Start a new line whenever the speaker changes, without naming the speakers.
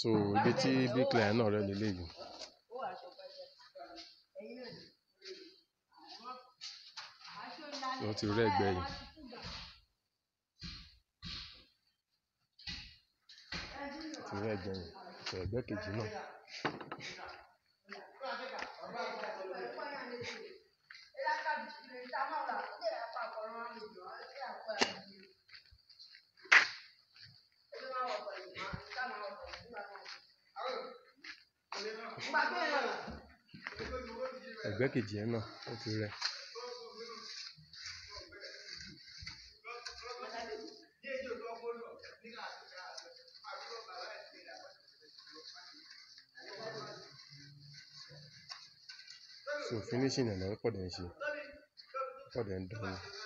so ibi tí bricklayer náà rẹ́ leléyìí ó ti rẹ́ ẹ̀gbẹ́ yìí ó ti rẹ́ ẹ̀gbẹ́ yìí so ẹ̀gbẹ́ kejì náà ẹ̀gbẹ́ kejì yẹn náà ó ti rẹ́ so finishing ẹ̀ lọ́wọ́ pọ̀ dẹ̀ ń ṣe pọ̀ dẹ̀ ń dán ni